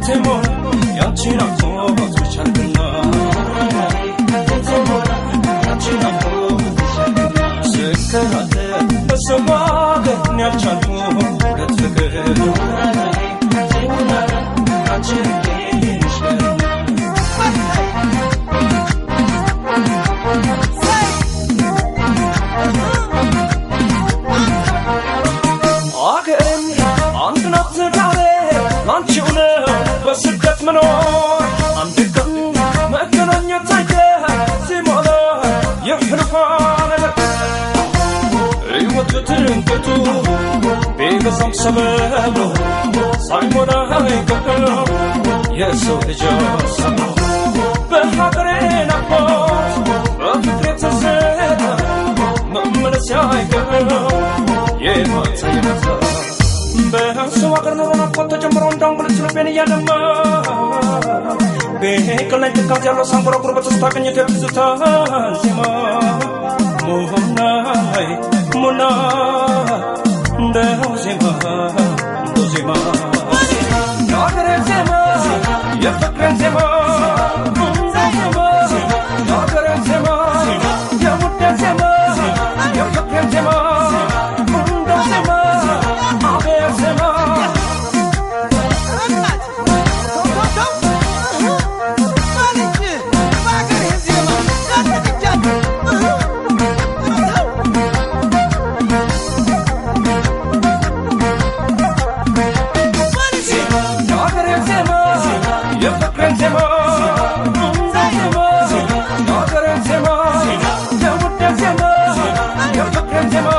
በቴሞን ያንቺን አፎት ብቻልና ስከራተት በሰው አገር ያልቻልኩ ሁለት ፍቅር አገሬም አንድ ናት ዛሬ ላንቺው ነው በስደት መኖር አንድ ቀን መገናኘት አይተ ሲሞላ የሕልፏ ነገር ሕይወት ትንቅቱ ቢበዛም ሰበቡ ሳይሞላ አይቀርም የሰው ልጅ ሰማ በሀገሬ ናፍቆት በፍቅሬ ትዝታ መመለስ አይቀርም የማታ የማታ በሰው ሀገር ኑሮ ናፍቆት ተጀምሮ እንዳንጉልት ልቤን እያደማ ቤቅል ላይ ትካት ያለው ሳንጎራጉር በተስታ ቅኝት የትዝታ ዜማ ሙና ላይ ሙና እንደው ዜማ እንደው ዜማ የሀገሬን ዜማ የፍቅሬን ዜማ ዜማ የሀገሬን ዜማ የውዴን ዜማ የፍቅሬን ዜማ እንደው ዜማ አቤት ዜማ የሀገሬን ዜማ የፍቅሬን ዜማ ዜማ የሀገሬን ዜማ የውዴን ዜማ የፍቅሬን ዜማ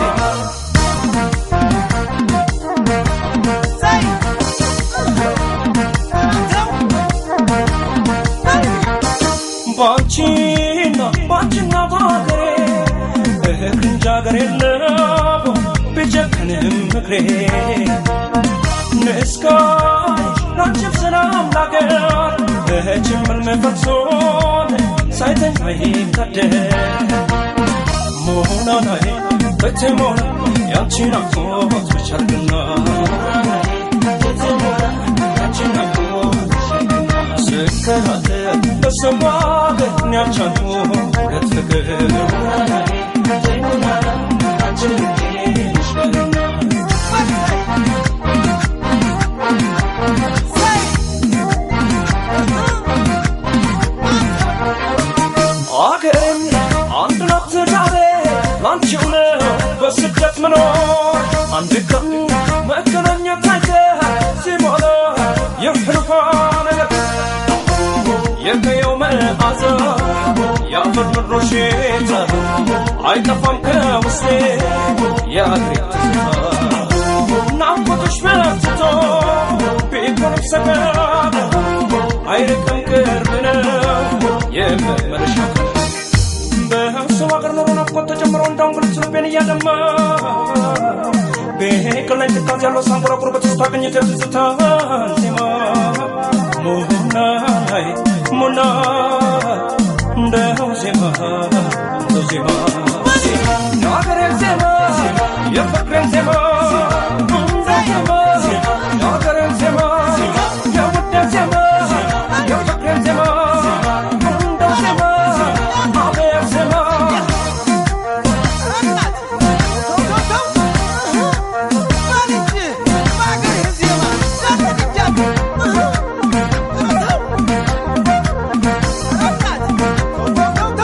ባንቺና ባንቺና ባገሬ እህል ሀገር የለው ቢጨክንም ምክሬ ንስካሽ ላንቺም ሰላም ላገር እህችምል መፈርሶን ሳይተኛ ይታደር ሞናናይ በቴሞን ያንቺን አፎት ብቻልና ስከራተት በሰው አገር ያልቻልኩ ሁለት ፍቅር አገሬም አንድ ናት ዛሬ ላንቺው ነው በስደት መኖር አንድ ቀን መገናኘት አይተ ሲሞላ የሕልፏ ነገር የቀየው መዓዛ የአፈር ምድሮ ሽታ አይጠፋም ከውስጤ የአገሬ ትዝታ ናፍቆትሽ በርትቶ ቢሆንም ሰቀቀን አይርቅም ቅርብ ነው የመመለሻ ቀን በሰው ሀገር ኑሮ ናፍቆት ተጨምሮ እንዳንጉልት ልቤን እያደማ ቤቅል ላይ ትካት ያለው ሳንጎራጉር በተስታ ቅኝት የትዝታ ዜማ ሙና ላይ ሙና እንደው ዜማ እንደው ዜማ የሀገሬን ዜማ የፍቅሬን ዜማ ዜማ የሀገሬን ዜማ የውዴን ዜማ የፍቅሬን ዜማ እንደው ዜማ አቤት ዜማ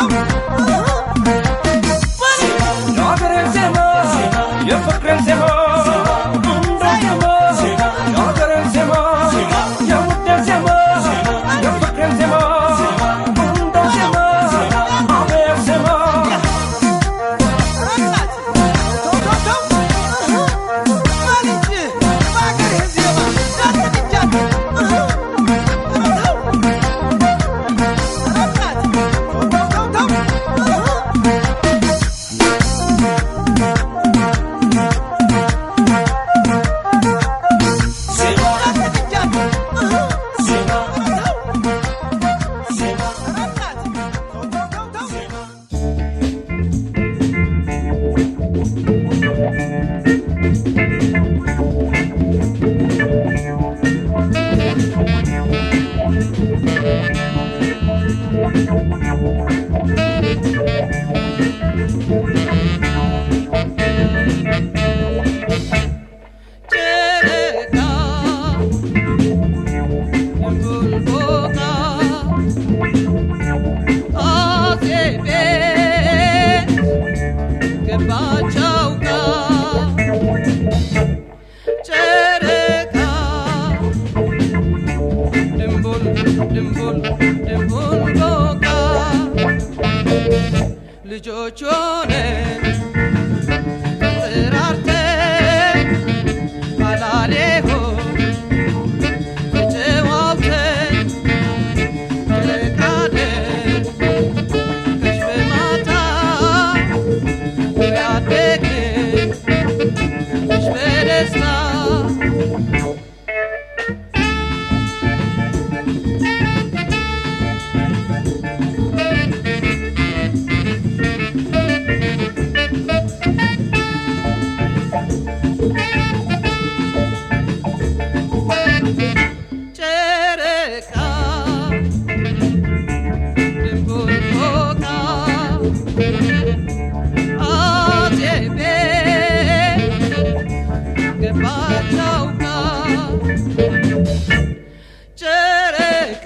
የሀገሬን ዜማ የፍቅሬን ዜማ ልጆች ሆነን ተጠራርተን አላሌሆ ተጨዋውተን ጨረቃነን ከሽ በማታ ያደግን ከሽ በደስታ ጨረቃ ድንቡል ፎቃ አዜቤ ገባች አውቃ ጨረቃ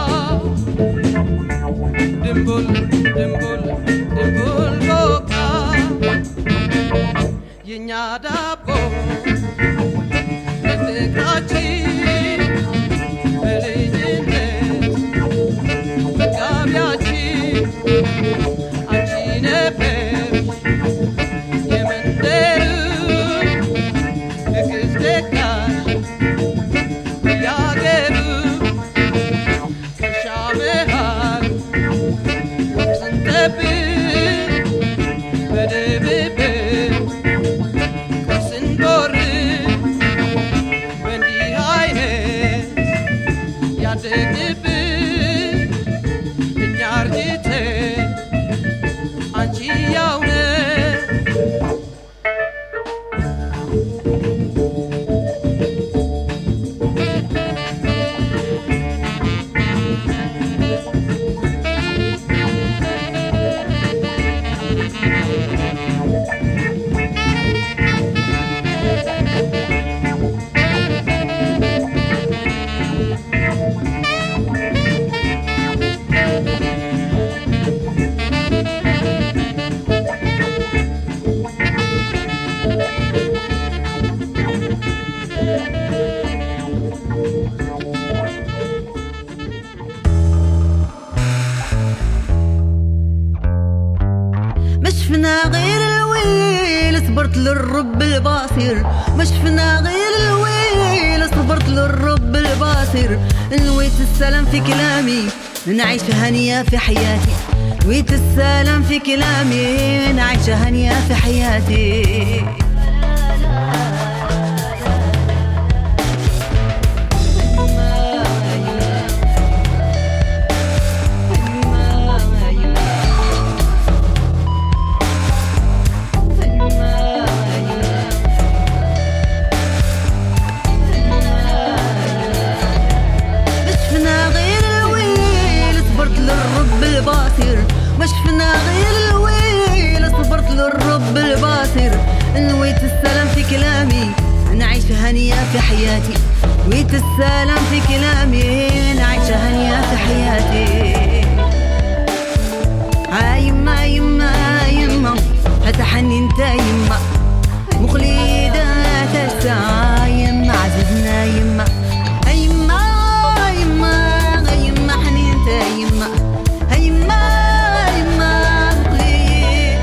ድንቡል ድንቡል ድንቡል ፎቃ የእኛ ዳቦ በፍቅራችን በልጅነት መጋቢያችን አንቺ ነበርሽ የመንደሩ ንግሥት ደጋሽ በያገሩ ከርሻ መሃል ስንጠብቅ በድብብቅ ስንቦርቅ በእንዲህ አይነት ያደግንብን እኛ አርጅተን አንቺ ያው ነሽ ما شفنا غير الويل صبرت للرب الباصر ما شفنا غير الويل صبرت للرب الباصر نويت السلام في كلامي نعيش هنية في حياتي نويت السلام في كلامي نعيش هنية في حياتي ما شفنا غير الويل صبرت للرب الباصر ما شفنا غير الويل صبرت للرب الباصر نويت السلام في كلامي نعيش هنية في حياتي نويت السلام في كلامي نعيش هنية في حياتي يما يما يما فتحني انت يما مخلدة تسعى يما عززنا يما يما يما يما حنين انت يما يما يما مخلد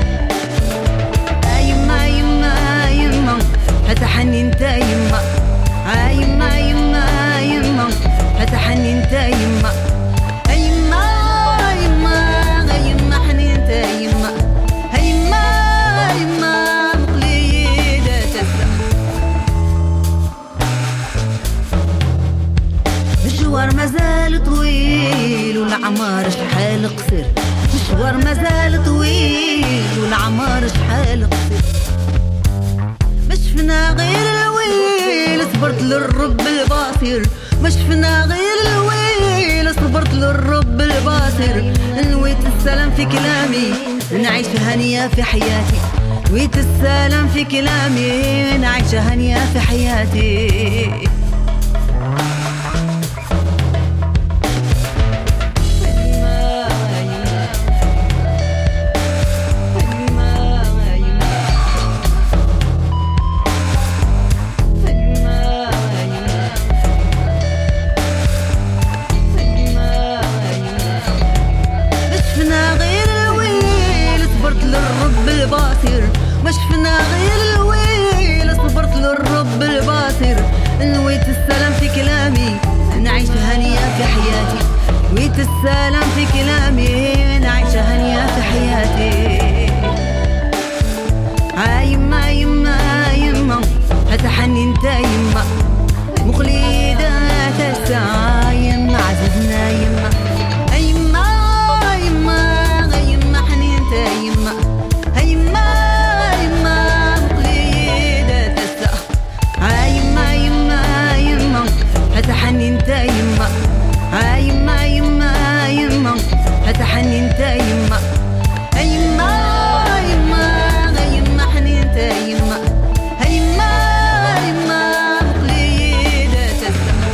يما يما يما فتحني انت يما يما يما يما فتحني انت يما يما يما يما حنين انت يما يما يما مخلد تسعى مشوار مازال طويل والعمار شحال قصير مشوار مازال طويل والعمار شحال قصير ما شفنا غير الويل صبرت للرب الباصر ما شفنا غير الويل صبرت صبرت للرب الباصر نويت السلام في كلامي نعيش هنية في حياتي نويت السلام في كلامي نعيش هنية في حياتي مش فينا غير الويل صبرت للرب الباصر مش فينا غير الويل صبرت للرب الباصر نويت السلام في كلامي نعيش هنية في حياتي نويت السلام في كلامي نعيش هنية في حياتي يما يما يما هتحني انت يما مخلدة تسعى يما عززنا يما يما يما يما حنين انت يما يما يما مخلدة تسعى يما يما يما هتحني انت يما يما يما يما هتحني انت يما يما يما يما حنين انت يما يما يما مخلدة تسعى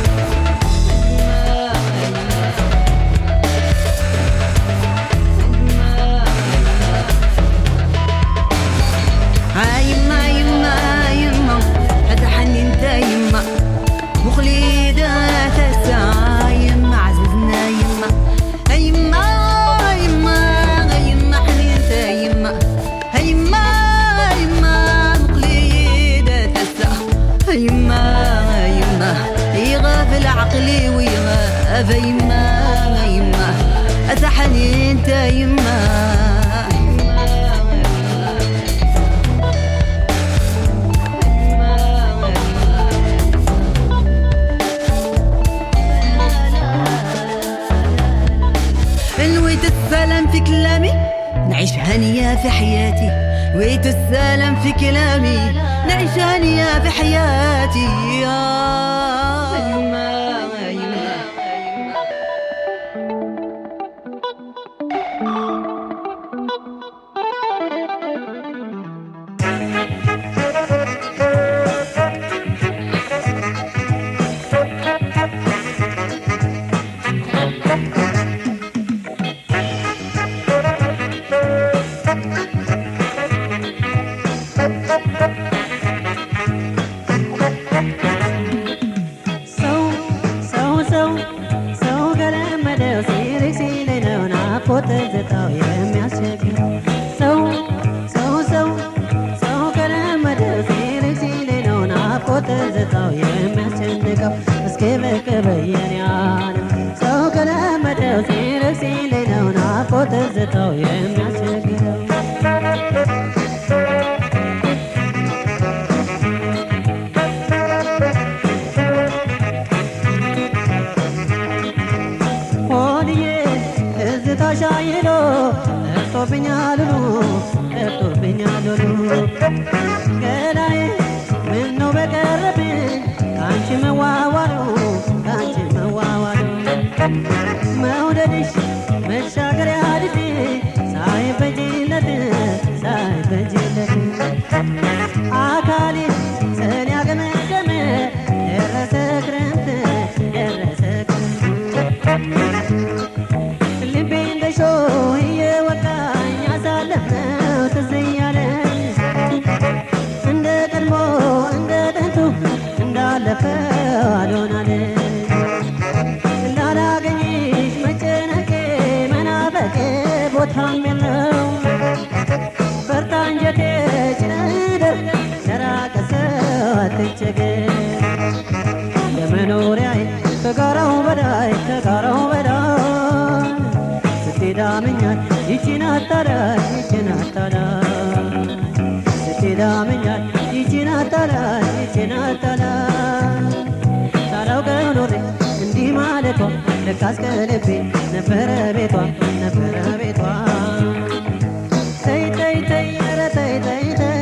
يما يما يما هتحني انت يما مخلدة تسعى يما عززنا يما يما يما يما حني انت يما يما يما مخلدة تسعى يما يما يغافل عقلي ويغاب يما يما أتحني انت يما نويت السلام في كلامي نعيش هنية في حياتي نويت السلام في كلامي نعيش هنية في حياتي يا يما يما ሰው ሰው ሰው ሰው ገለመደው ሲልክ ሲለኝ ነው ናፍቆት ትዝታው የሚያስቸግረው ሰው ሰው ሰው ሰው ገለመደው ሲልክ ሲለኝ ነው ናፍቆት ትዝታው የሚያስጨንቀው እስኪ ብቅ በየኔ ዓለም ሰው ገለመደው ሲልክ ሲለኝ ነው ናፍቆት ትዝታው የሚያስቸግረው ሆድዬ ትዝታሽ አይሎ ጠፍቶብኛል ሉ ጠፍቶብኛል ሉ ገላዬ ምነው በቀረብኝ ከአንቺ መዋዋሉ ከአንቺ መዋዋሉ መውደድሽ መሻገሪያ አድፊ ሳይበጅለት ሳይበጅለት አካሌ ሰኔ ያገመገመ ደረሰ ክረምት ደረሰ ክረምት ልቤ እንደ ሾህ እየወቃኝ አሳለፍነው ትዝ እያለኝ እንደ ቀድሞ እንደ ጥንቱ እንዳለፈው አልሆናለኝ ላላገኝሽ መጨነቄ መናፈቄ ቦታም የለው በርታ አንጀቴ ጭነደር ለራቀ ሰው አትቸገር ለመኖሪያዬ ከጋራው በላይ ከጋራው በላይ ስትዳምኛል ይቺን አታላይ ይቺን አታላይ ስትዳምኛል ይቺን አታላይ ይቺን አታላይ ሳላውቀው ኖሬ እንዲህ ማለቷ ለካስ ከልቤ ነበረ ቤቷ ነበረ ቤቷ ተይ ተይ ተይ ኧረ ተይ ተይ ተይ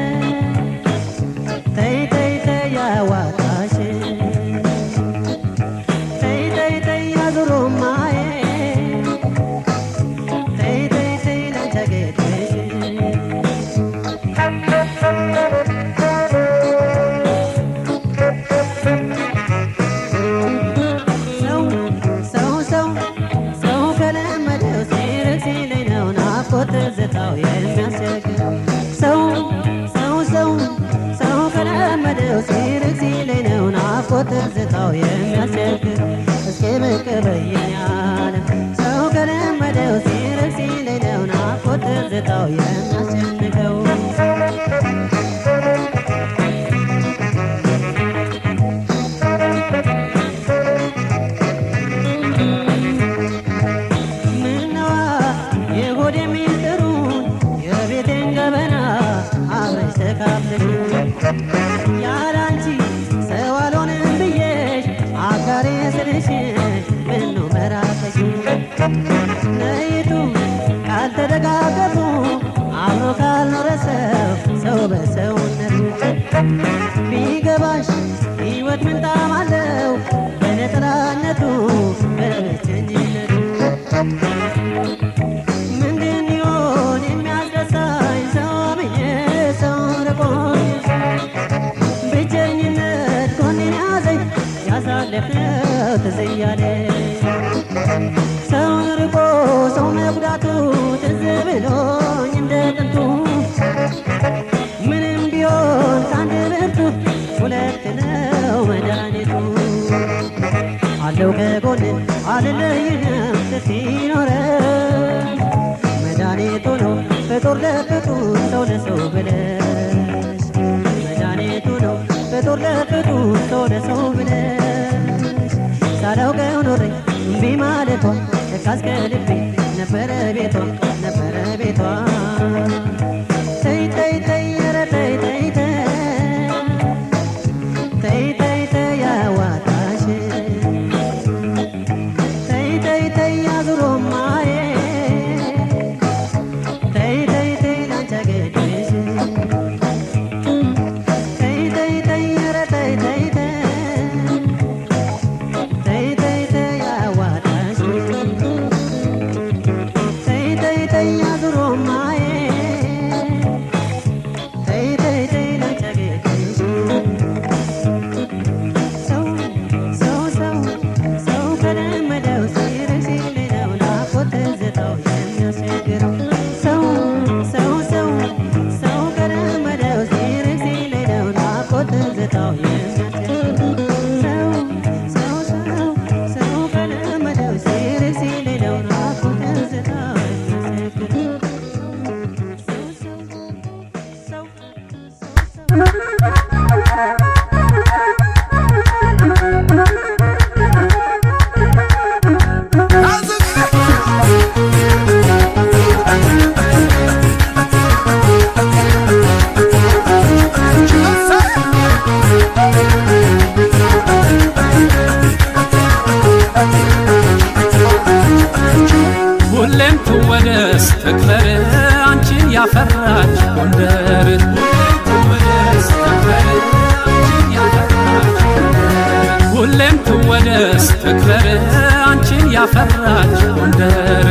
ተይ ተይ ተይ ያዋጣሽ ተይ ተይ ተይ አዙሮ ማይ ናፍቆት ትዝታው የሚያስቸግር ሰው ሰው ሰው ሰው ከለመደው ሲርቅ ሲለኝ ነው ናፍቆት ትዝታው የሚያስቸግር እስኪ ብቅ በይኝ ዓለም ሰው ከለመደው ሲርቅ ሲለኝ ነው ናፍቆት ትዝታው የሚያስጨንቀው ምነዋ የሆድ የሚስጥሩን የቤቴን ገበና አብረሽ ተካፍለሽ ያላንቺ ሰው አልሆንም ብዬሽ አጋሬ ስልሽ ምነው መራቀሽ ነይቱ ካልተደጋገፉ አብሮ ካልኖረ ሰው ሰው በሰውነቱ ቢገባሽ ሕይወት ምን ጣዕም አለው በነጠላነቱ በብቸኝነቱ ምንድን ይሆን የሚያስደሳኝ ሰው ብዬ ሰው ርቆኝ ብቸኝነት ጎኔን ያዘኝ ያሳለፍነው ትዝ እያለኝ ሰውን ርቆ ሰው መጉዳቱ ትዝ ብሎኝ እንደ ጥንቱ ምንም ቢሆን ከአንድ ብርቱ ሁለት ነው መድኃኒቱ አለው ከጎን አልለይህም ስትኖረን መድኃኒቱ ነው ፍጡር ለፍጡር ሰው ለሰው ብለሽ መድኃኒቱ ነው ፍጡር ለፍጡር ሰው ለሰው ብለሽ ሳላውቀው ኖሬ እምቢ ማለቷ ለካስ ከልቤ ነበረ ቤቷ ነበረ ቤቷ ተይ ተይ ተይ ኧረ ተይ ተይ ተይ ተይ ተይ ተይ ያዋጣሽ ተይ ተይ ተይ አዙሮ ማየት ተይ ተይ ተይ ላንቺ አገድሽ ተይ ተይ ተይ ኧረ ተይ ተይ ተይ ተይ ተይ ተይ ያዋጣሽ ተይ ተይ ተይ አዙሮ ማየት ተይ ተይ ተይ ላንቺ አገድሽ ሰው ሰው ሰው ሰው ከለመደው ሲርቅ ሲለለው ናፍቆት ትዝታው የሚያስቸግረው ሰው ሰው ሰው ሰው ከለመደው ሲርቅ ሲለለው ናፍቆት ትዝታው የሚያስቸግረው ሰው ሰው ሰው ሰው ከለመደው ሲርቅ ሲለለው ናፍቆት ትዝታው የሚያስቸግረው ሰው ሰው ሰው ሰው ሰው ሁሌም ትወደስ ትክበር አንቺን ያፈራች ጎንደር ሁሌም ትወደስ ትክበር አንቺን ያፈራች ጎንደር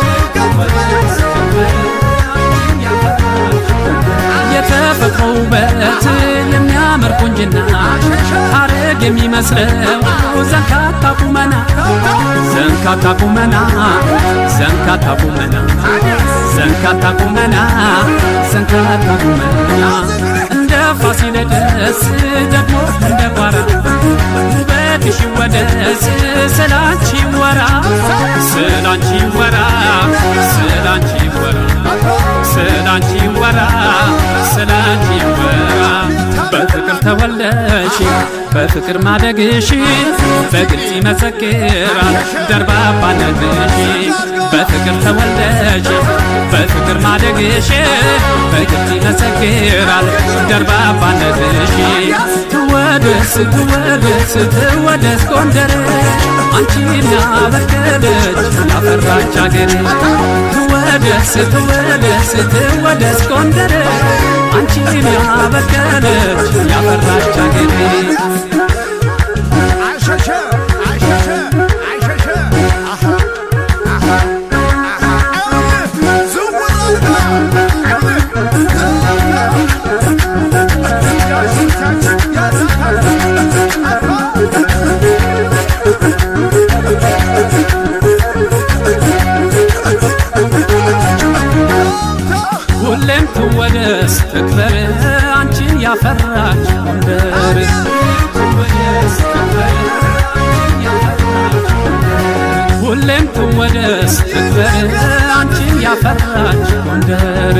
የተፈጥሮ ውበት የሚያምር ቁንጅና ሐረግ የሚመስለው ዘንካታ ቁመና ዘንካታ ቁመና ዘንካታ ቁመና ዘንካታ ቁመና ዘንካታ ቁመና እንደ ፋሲለደስ ደግሞ እንደ ጓራ ውበትሽ ይወደስ ስላንቺ ወራ ስላንቺ ወራ ስላንቺ ወራ ስላንቺ ወራ ስላንቺ ወራ በፍቅር ተወለሽ በፍቅር ማደግሽ በግልጽ ይመሰክራል ደርባባነትሽ በፍቅር ተወለሽ በፍቅር ማደግሽ በግልጽ ይመሰክራል ደርባባነትሽ ትወደስ ትወደስ ትወደስ ጎንደር አንቺን ያበቀለች ያፈራች አገር ትወደስ ትወደስ ትወደስ ጎንደር አንቺን ያበቀለች ያፈራች አገር አሸሸ አሸሸ አሸሸ አሃ አሃ አሃ ዝውውር ♪ ነበር አንቺን ያፈራች ጎንደር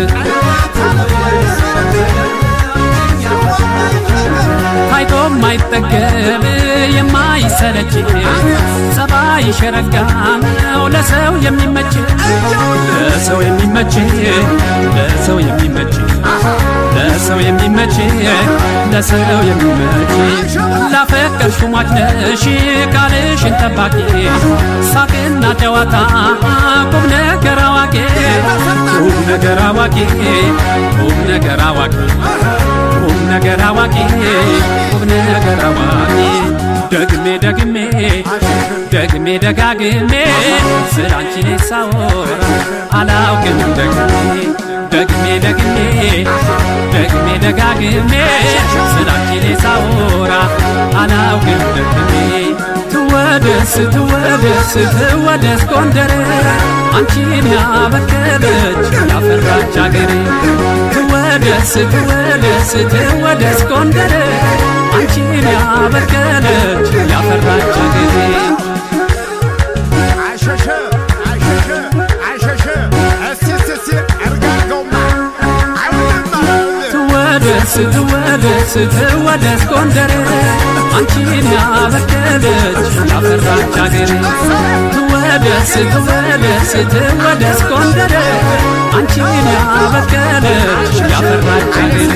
ታይቶ የማይጠገብ የማይሰለች ጸባይ ሸረጋ ነው ለሰው የሚመች ለሰው የሚመች ለሰው የሚመች ለሰው የሚመች ለሰው የሚመች ላፈቀርሽ ሟች ነሽ ቃልሽን ጠባቂ ሳቅና ጨዋታ ቁም ነገር አዋቂ ቁም ነገር አዋቂ ቁም ነገር አዋቂ ቁም ነገር አዋቂ ቁም ነገር አዋቂ ደግሜ ደግሜ ደግሜ ደጋግሜ ስላንቺ እኔ ሳወራ አላውቅም ደግሜ ደግሜ ደግሜ ደግሜ ደጋግሜ ስላንቺ እኔ ሳወራ አላውቅም ደግሜ ትወደስ ትወደስ ትወደስ ጎንደር አንቺን ያበቀለች ያፈራች አገሬ ትወደስ ትወደስ ትወደስ ጎንደር አንቺን ያበቀለች ያፈራች አገሬ አሸሸ አሸሸ አሸሸ እስቲ እስቲ እስቲ እርጋርገውማ አይውልማ ትወደስ ትወደስ ትወደስ ጎንደር አንቺን ያበቀለች ያፈራች አገሬ ትወደስ ትወደስ ትወደስ ጎንደር አንቺን ያበቀለች ያፈራች አገሬ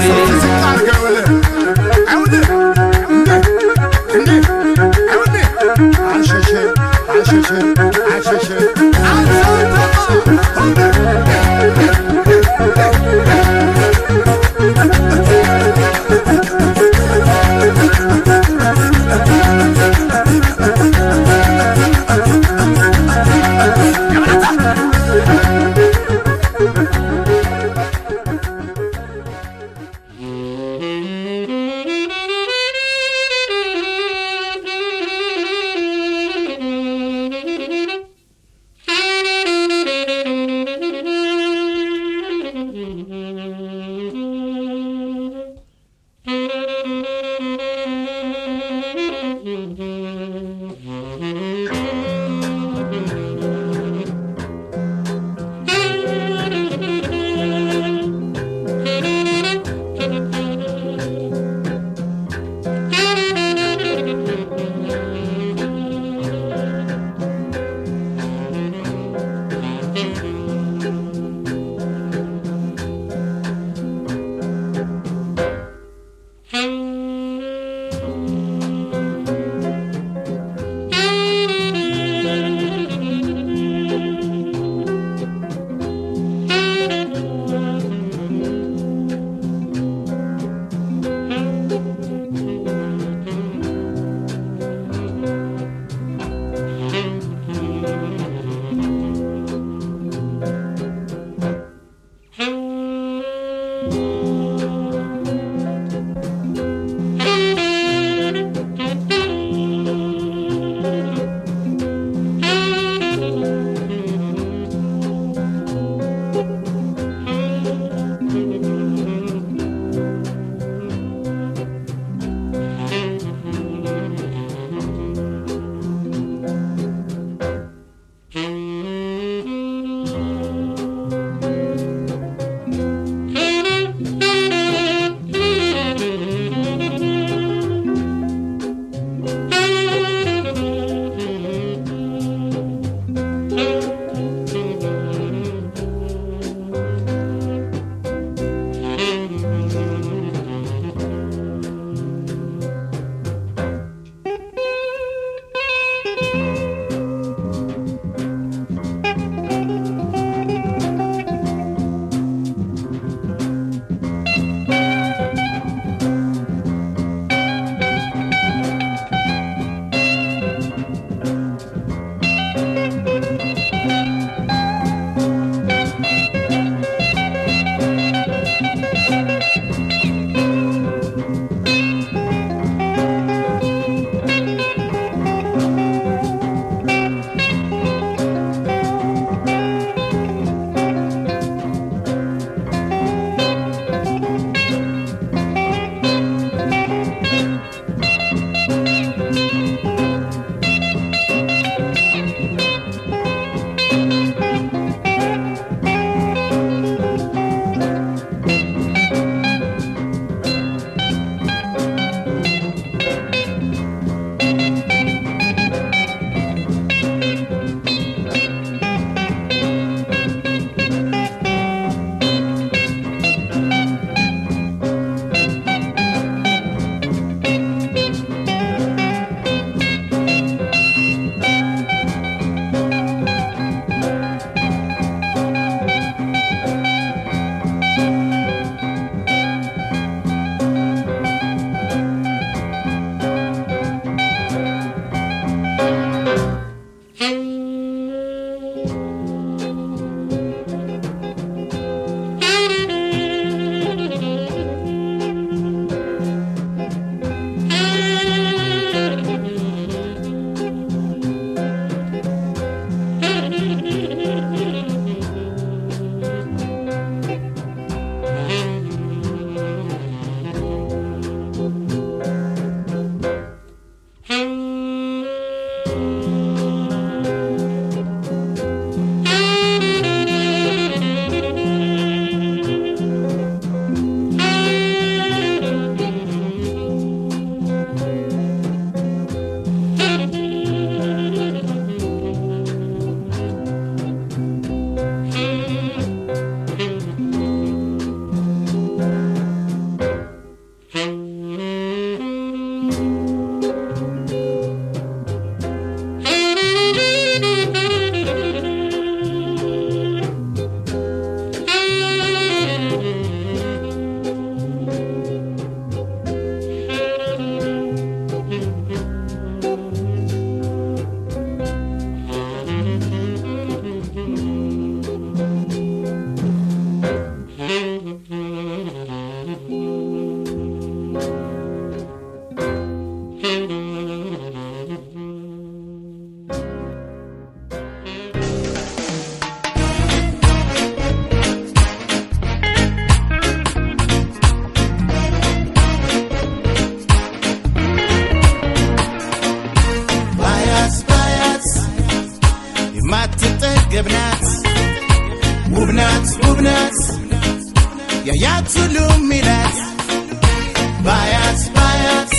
ናት ያያት ሁሉ ሚላት ባያት ባያት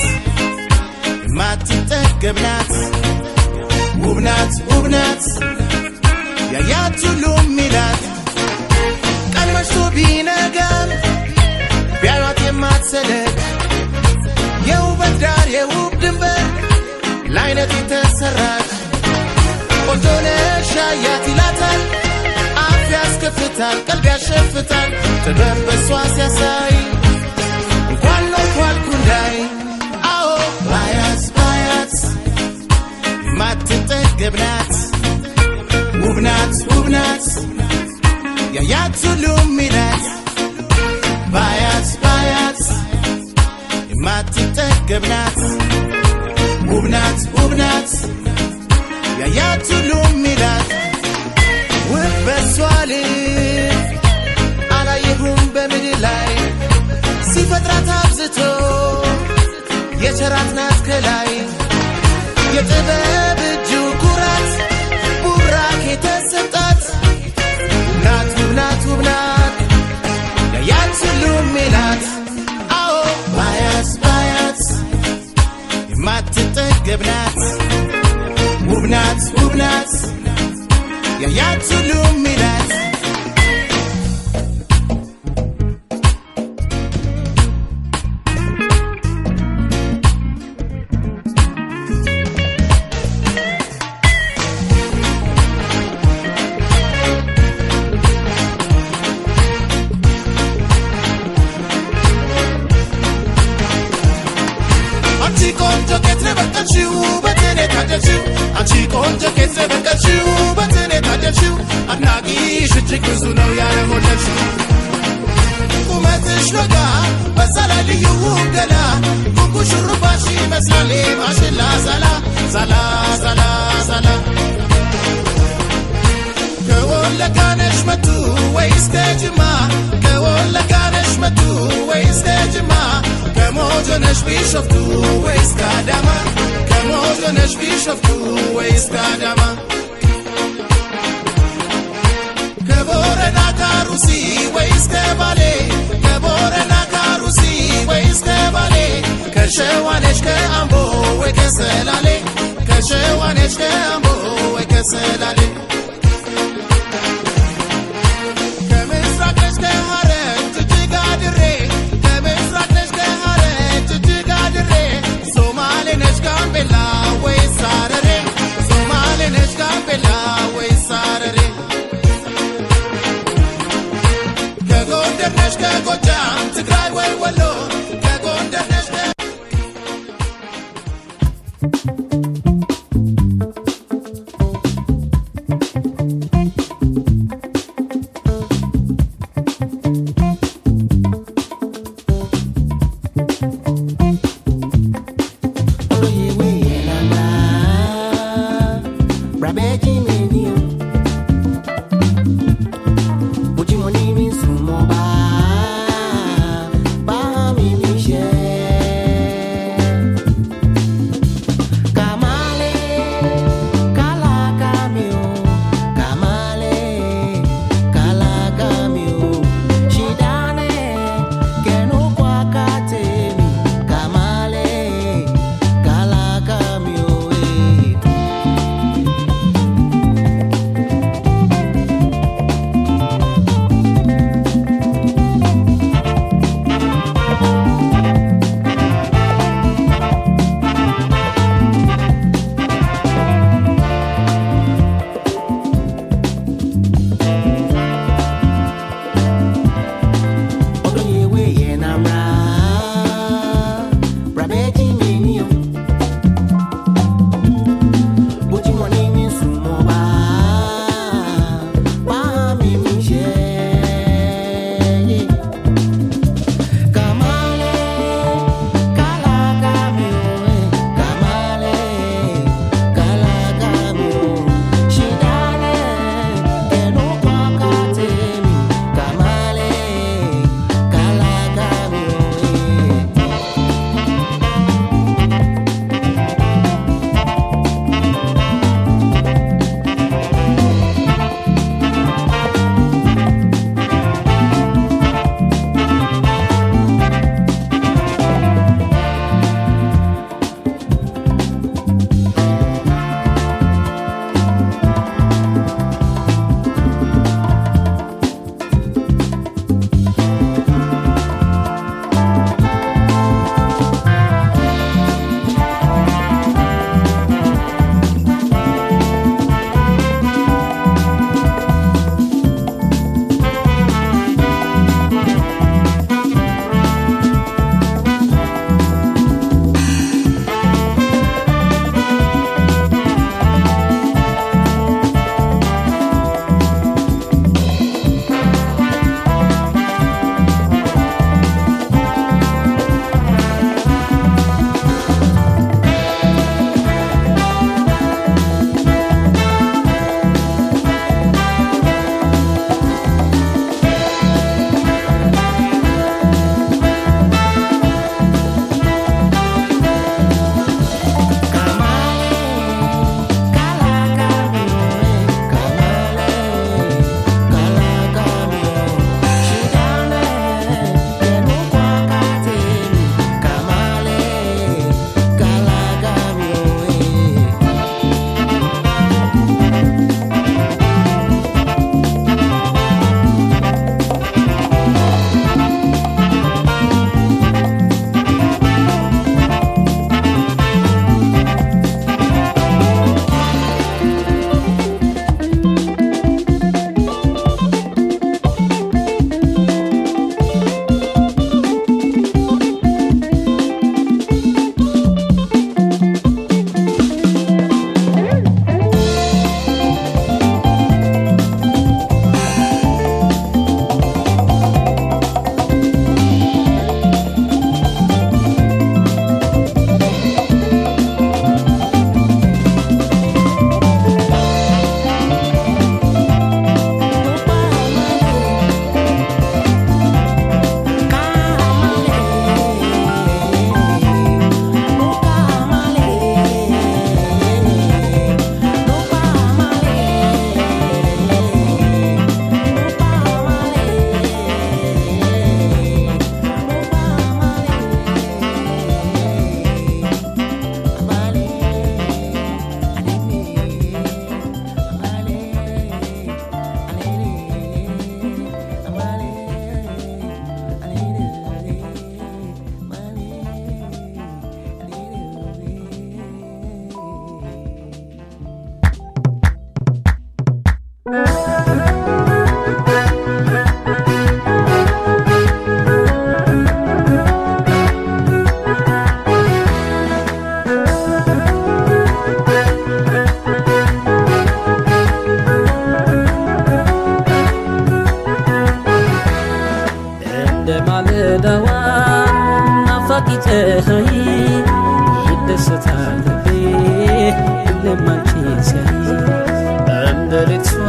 የማትጠገብ ናት ውብ ናት ውብ ናት ያያት ሁሉ ሚላት ቀን መሽቶ ቢነጋም ቢያዩት የማትሰለች የውበት ዳር የውብ ድንበር ለአይነት የተሰራች ቆንጆ ነሽ ያያት ይላታል አፍ ያስከፍታል ቀልብ ያሸፍታል ጥበብ በሷ ሲያሳይ እንኳን ኖርኩ አልኩ እንዳይ አዎ ባያት ባያት የማትጠገብ ናት ውብ ናት ውብ ናት ያያት ሁሉ ሚላት ባያት ባያት የማትጠገብ ናት ውብ ናት ውብ ናት ያያት ሁሉ ሚላት ውብ በሷ ልብ አላየሁም በምድር ላይ ሲፈጥራት አብዝቶ የቸራት ናት ከላይ የጥበብ እጁ ኩራት ቡራክ የተሰጣት ናት ውብ ናት ውብ ናት ያያት ሁሉ ሚላት አዎ ባያት ባያት የማትጠገብ ናት ውብ ናት ውብ ናት ያያት ሁሉ ሚላት አንቺ ቆንጆ ኬት ነው የበቀልሽው ውበትን የታደልሽው አንቺ ቆንጆ ኬት ነው የበቀልሽው ውበትን የታደልሽው አድናቂሽ እጅግ ብዙ ነው ያለሞለልሽው ቁመትሽ ሎጋ በዛ ላይ ልዩ ውብ ገላ ጉንጉ ሹሩባሽ ይመስላል ማሽላ ዛላ ዛላ ዛላ ዛላ ከወለጋ ነሽ መቱ ወይስ ከጅማ ከወለጋ ነሽ መቱ ወይስ ከጅማ ከሞጆ ነሽ ቢሾፍቱ ወይስ ከአዳማ ከሞጆ ነሽ ቢሾፍቱ ወይስ ከአዳማ ከቦረና ካሩሲ ወይስ ከባሌ ከቦረና ካሩሲ ወይስ ከባሌ ከሸዋነሽ ከአምቦ ወይ ከሰላሌ ከሸዋነሽ ከአምቦ ወይ ከሰላሌ ከምስራቅ ነሽ ከሐረር ጅጅጋ ድሬ ከምስራቅ ነሽ ከሐረር ጅጅጋ ድሬ ሶማሌ ነሽ ጋምቤላ ወይስ ሐረሬ ሶማሌ ነሽ ጋምቤላ ወይስ ሐረሬ ከጎንደር ነሽ ከጎጃም ትግራይ ወይ ወሎ ከጎንደር ነሽ ከ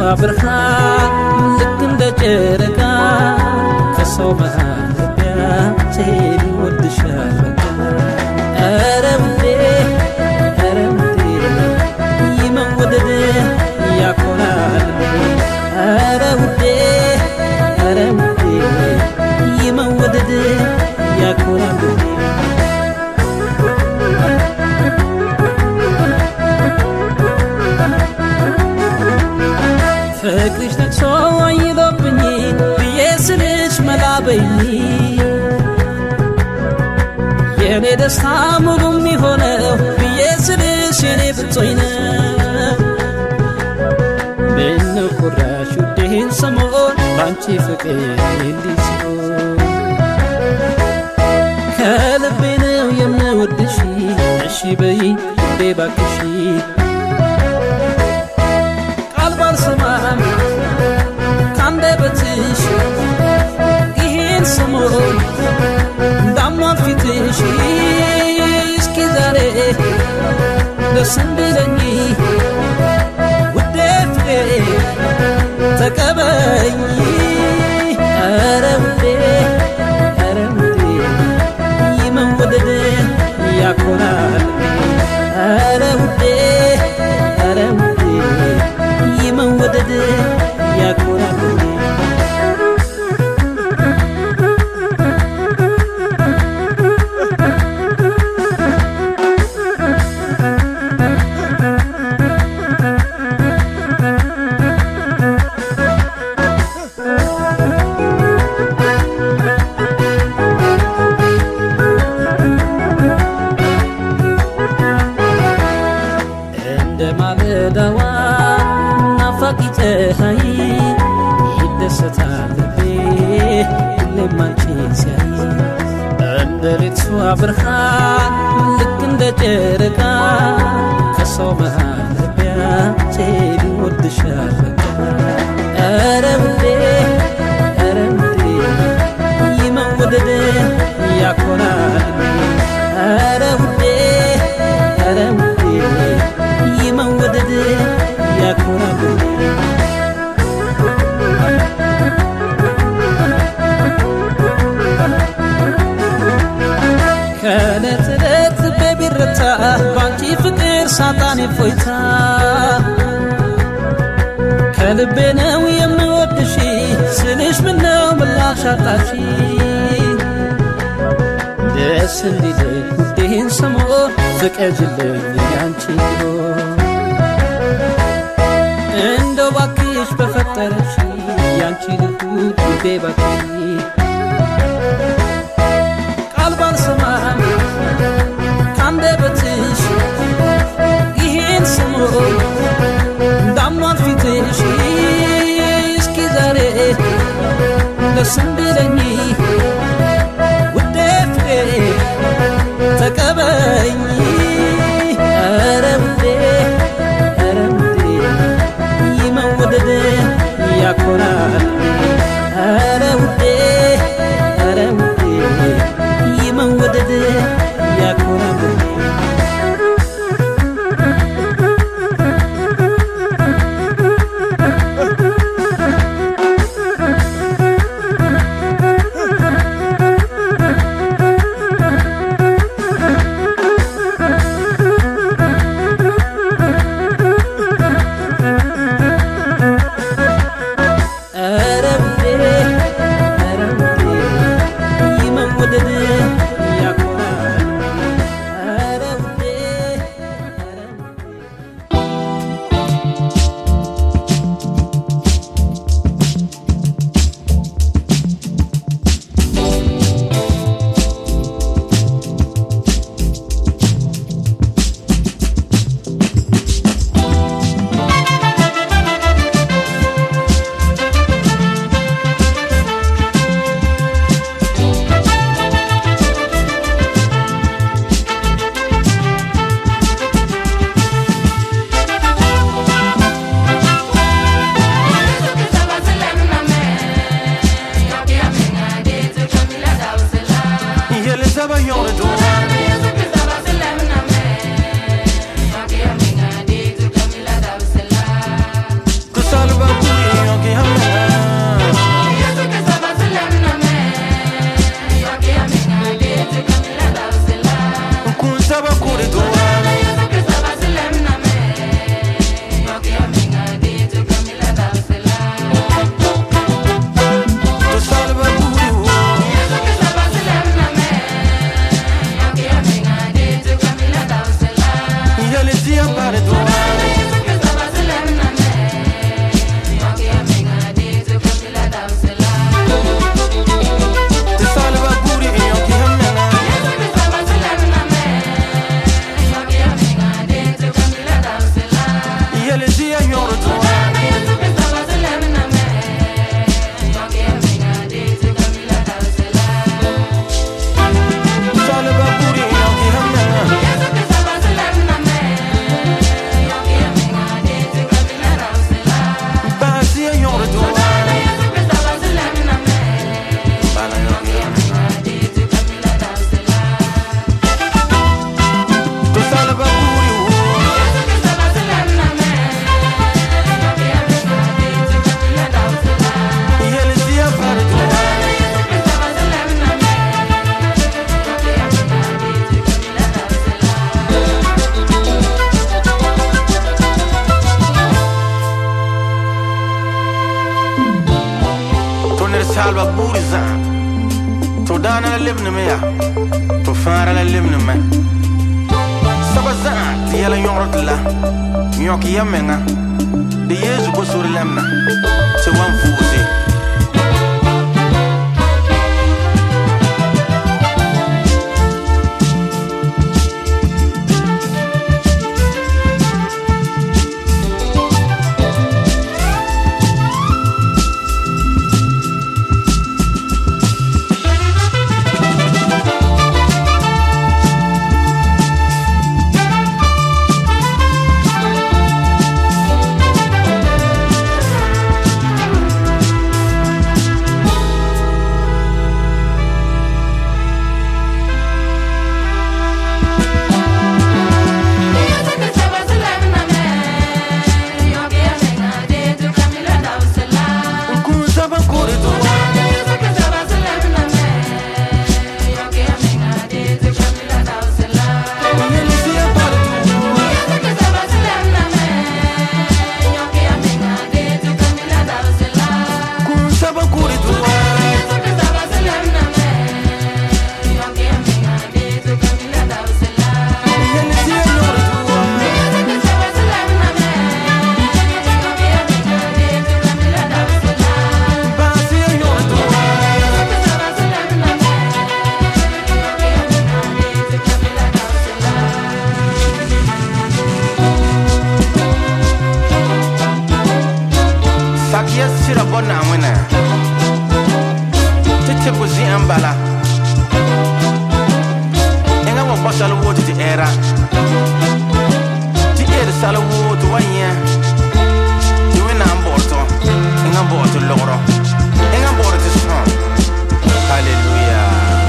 ብርሃን ልክ እንደ ጨረቃ ከሰው መሃል ልቢያ ሴድ ይወድሻል በቃ ኧረ ውዴ ኧረ ውዴ ይመወደድ ያኮራል ኧረ ውዴ ኧረ ውዴ ይመወደድ ያኮራል ፍቅርሽ ነቅሶ አይሎብኝ ብዬ ስልሽ መላበኝ የኔ ደስታ ሙሉ የሚሆነው ብዬ ስልሽ የኔ ብጾኝ ነው ምነው ኩራሽ ውዴን ሰሞን ባንቺ ፍቅር እንዲህ ሲሆን ከልቤ ነው የምወድሽ እሺ በይ ውዴ ባክሽ ቃል ባልሰማም ካንደበትሽ ይሄን ሰሞን እንዳሟል ፊትሽ እስኪ ዛሬ ደስ እንዲለኝ ውዴ ፍቅሬ ተቀበኝ ኧረ ውዴ ኧረ ውዴ ይመወደድ ያኮራል ኧረ ውዴ ኧረ ውዴ ይመወደድ ያኮራል እንደ ማለዳዋ ናፋቂ ፀሐይ ይደሰታል ልቤ ሁሌም አንቺን ሲያይ እንደ ሌቷ ብርሃን ልክ እንደ ጨረቃ ከሰው መሃል ልቢያ ሴድ ይወድሻል በቃ ኧረ ውዴ ኧረ ውዴ ይመወደድ ያኮራል ኧረ ውዴ ኧረ ውዴ ይመወደድ ያኮራል ከዕለት ዕለት ልቤ ቢረታ ባንቺ ፍቅር ሳጣን እፎይታ ከልቤ ነው የምወድሽ ስልሽ ምነው ምላሽ አጣሽ ደስ እንዲለኝ ውዴን ሰሞን ፍቀጅልኝ ያንቺ ቢሆን እንደው ባክሽ በፈጠረሽ ያንቺ ልሁድ ውዴ ባክሽ ቃል ባልሰማም ካንደበትሽ ይሄን ሰሞን እንዳሟል ፊትሽ እስኪ ዛሬ ደስ እንዲለኝ ውዴ ፍቅሬ ተቀበኝ ኧረ ውዴ ኧረ ውዴ ይመወደድ ያኮራል ኧረ ውዴ ኧረ ውዴ ይመወደድ ያኮራል ned salba buuri zãã tɩ f daana la lebneme yaa tɩ f fãara la lebneme soaba zãã tɩ yɛla yõgr tɩ la yõk ya menga de yeesu bosor lɛmna tɩ wan vuuse Kun saban kore to yeli siya pare to kun saban kore to yeli siya yõgr to bãa siya yõgr to sakiya sira bɔ naawẽna tɩ tɩ ko zɩã n bala ẽngã wa kɔ sal wooti tɩ ɛɛra tɩ ed sal wooti wa yẽ tɩ wẽnnaam bɔgr tɔ ẽngã bɔgr tɩ logrɔ ẽngã bɔgr tɩ sõ halleluya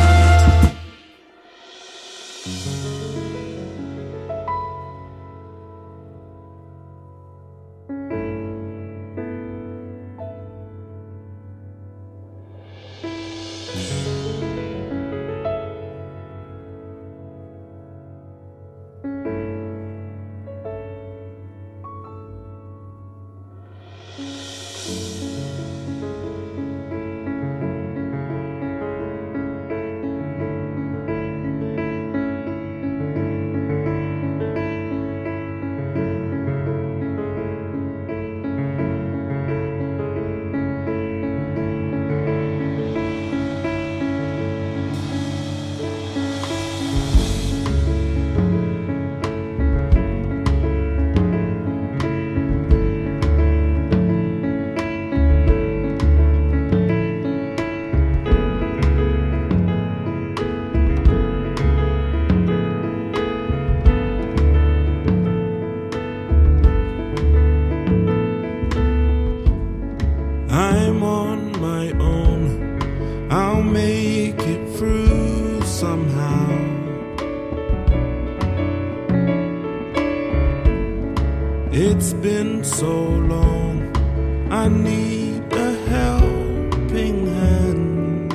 I'm on my own. I'll make it through somehow. It's been so long. I need a helping hand.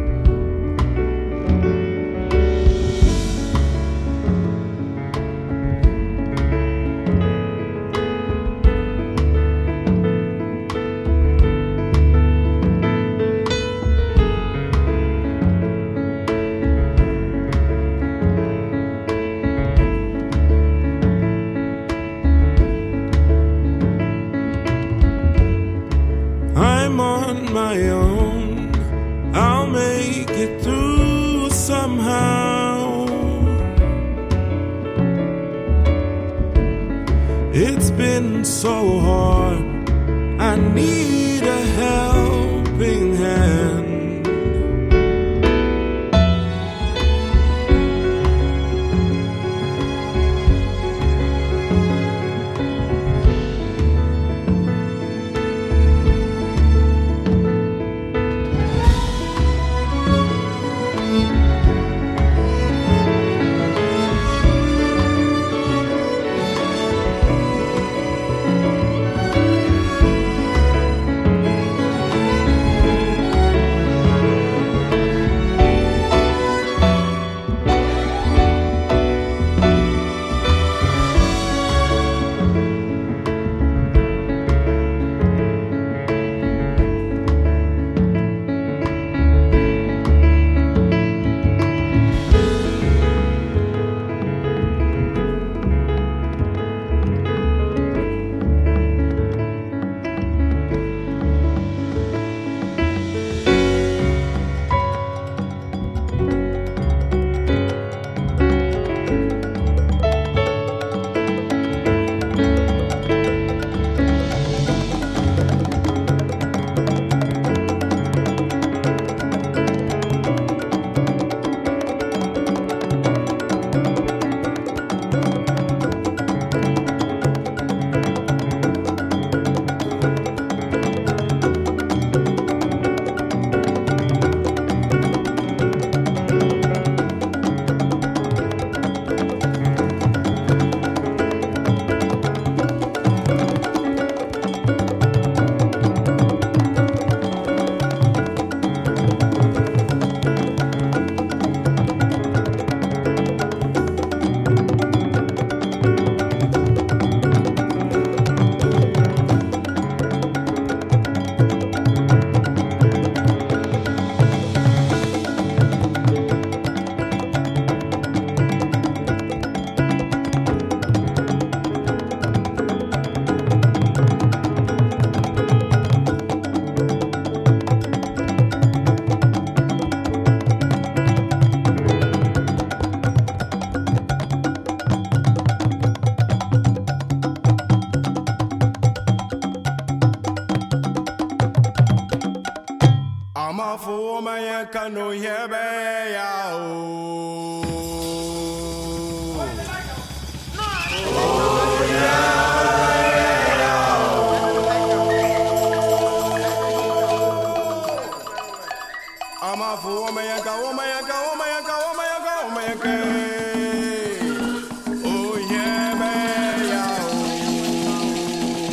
I'm on my own. I'll make it through somehow. It's been so hard. I need a helping hand. Amafu mayaka no yebe ya o. Amafu mayaka, mayaka, mayaka, mayaka, mayaka. Oh yebe ya o.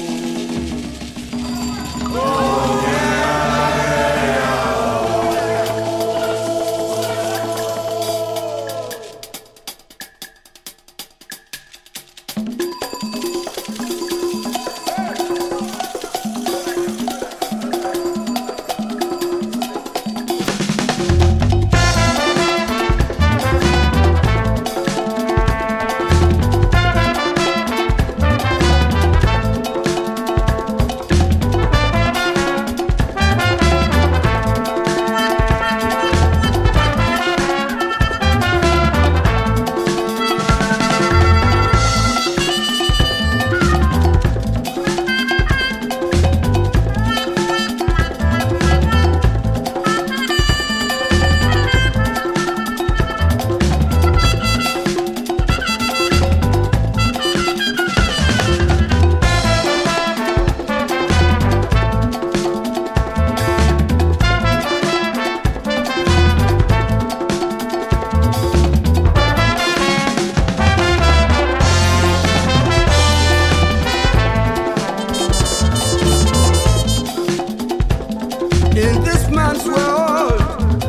In this man's world,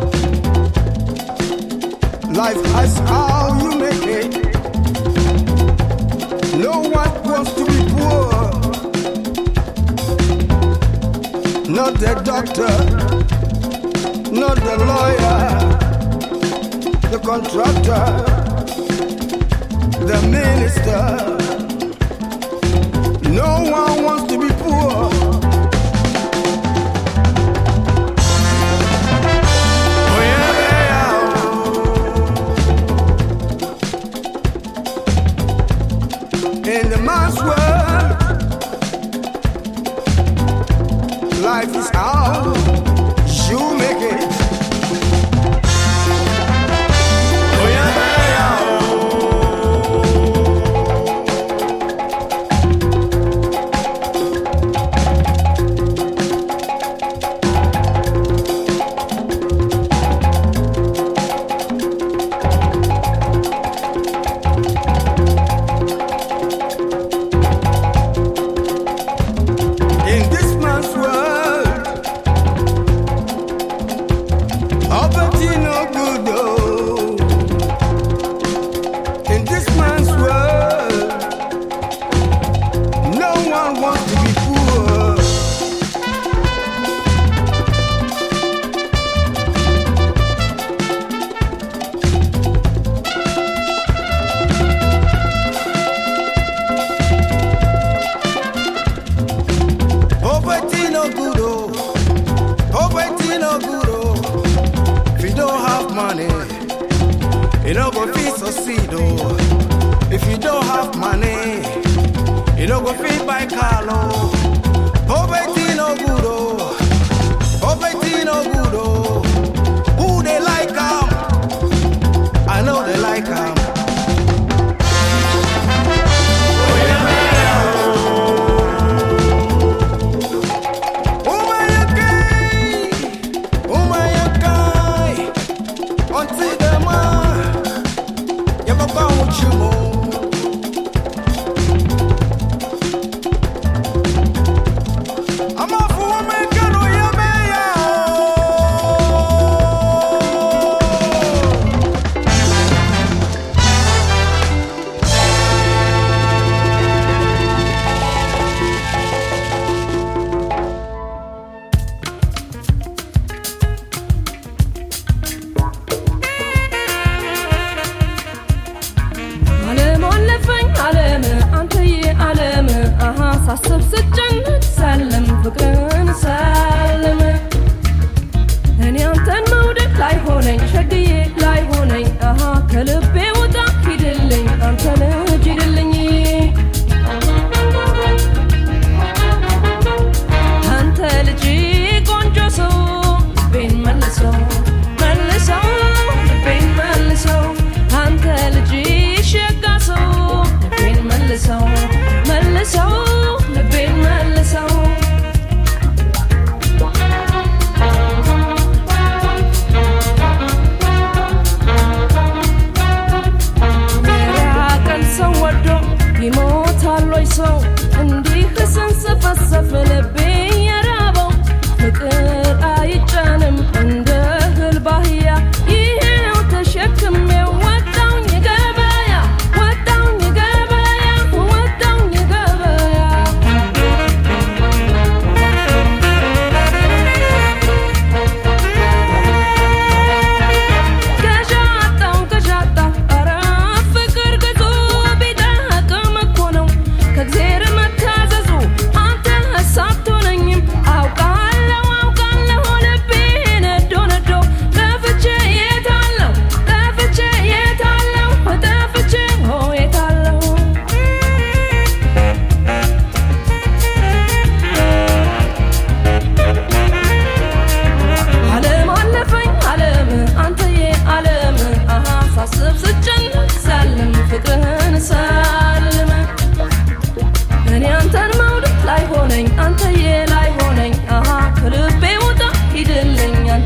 life has how you make it. No one wants to be poor. Not the doctor, not the lawyer, the contractor, the minister. No one wants to be poor. In the man's world, life is how you make it. Oh, yeah, yeah, In this man's world, poverty no good. Oh. In this man's world, no one wants to be poor. Poverty no good, oh. Poverty no good, oh. If you don't have money, you don't go fit succeed, oh. If you don't have money, you don't go fit buy car, oh. Poverty no good, oh. Poverty no good, oh. Who they like 'em? I know they like 'em. ዓለም አለፈኝ ዓለም አንተዬ ዓለም አሃ ሳስብ ስጨንቅ ሳለም ፍቅርን ሳለም እኔ አንተን መውደድ ላይ ሆነኝ ሸግዬ ላይ ሆነኝ አሃ ከልቤ ውጣ ሂድልኝ አንተ ልጅ ሂድልኝ አንተ ልጅ ቆንጆ ሰው ቤን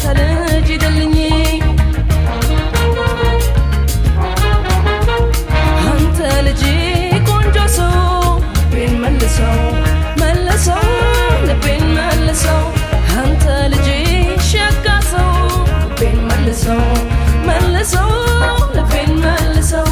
ልጅ ይደልኝ አንተ ልጅ ቆንጆ ሰው ልቤን መልሰው መልሰው ልቤን መልሰው አንተ ልጅ ሸጋ ሰው ልቤን መልሰው መልሰው ልቤን መልሰው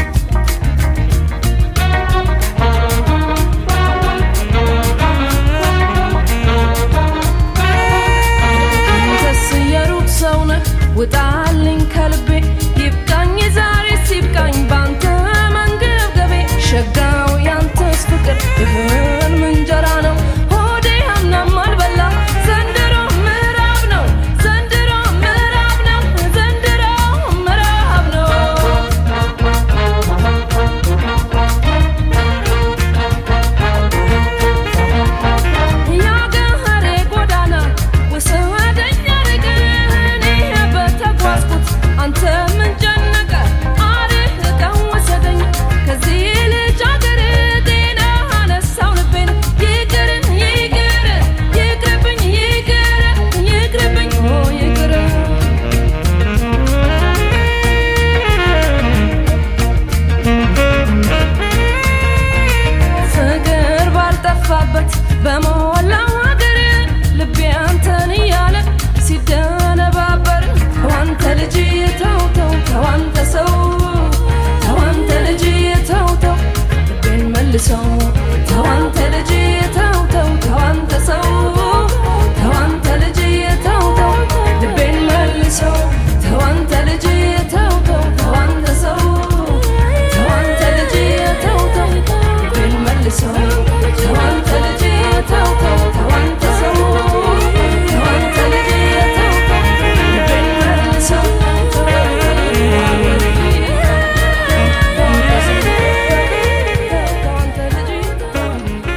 አንተስ የሩቅ ሰው ነህ ውጣልኝ ከልቤ ይብቃኝ ዛሬ ሲብቃኝ ባንተ መንገብገቤ ሸጋው ያንተስ ፍቅር እህል ምንጀራ ነው ሆዴ ሀምናም አልበላ ዘንድሮ ምዕራብ ነው ዘንድሮ ምዕራብ ነው ዘንድሮ ምዕራብ ነው ያገሬ ጎዳና ወሰደኝ አርቅን በተጓዝኩት አንተ ምን ጨነቀ አርቀው ወሰደኝ ከዚህ ልጅ አገር ጤና አነሳው ልቤን ይቅር ይቅር ይቅርብኝ ይቅር ይቅርብኝ ኦ ይቅር ፍቅር ባልጠፋበት በሞላው ሀገር ልቤ አንተን እያለ ሲደነባበር ተዋንተ ልጅ ተው ተው ተዋንተ ሰው ተዋንተ ልጅ ተው ተው ልቤን መልሰው ተዋንተ ልጅ ተው ተው ተዋንተ ሰው ተዋንተ ልጅ ተው ተው ልቤን መልሰው ተዋንተ ልጅ ተው ተው ተዋንተ ሰው ተዋንተ ልጅ ተው ተው ልቤን መልሰው ተዋንተ ልጅ ተው ተው ተዋንተ ሰው ተዋንተ ልጅ ተው ተው ልቤን መልሰው ተዋንተ ልጅ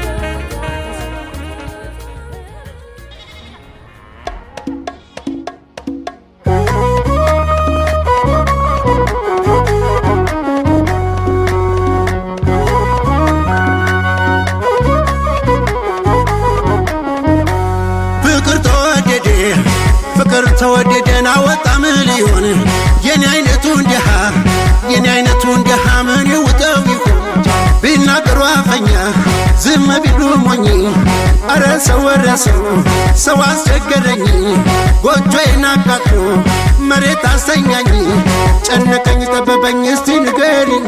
ፍቅር ተወደደ ፍቅር ተወደደን አወጣ ምን ሊሆን የኔ አይነቱ እንዲሃ የኔ አይነቱ እንዲሃ ምን ይውጠው ይሆን ቢናገሩ አፈኛ ዝም ቢሉ ሞኝ አረ ሰው ወረ ሰው ሰው አስቸገረኝ ጎጆዬን አቃጥሎ መሬት አስተኛኝ ጨነቀኝ ጠበበኝ እስቲ ንገሪኝ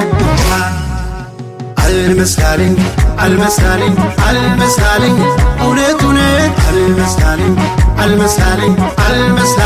አልመስካልኝ አልመስካልኝ አልመስካልኝ እውነት እውነት አልመስካልኝ አልመስካልኝ አልመስካልኝ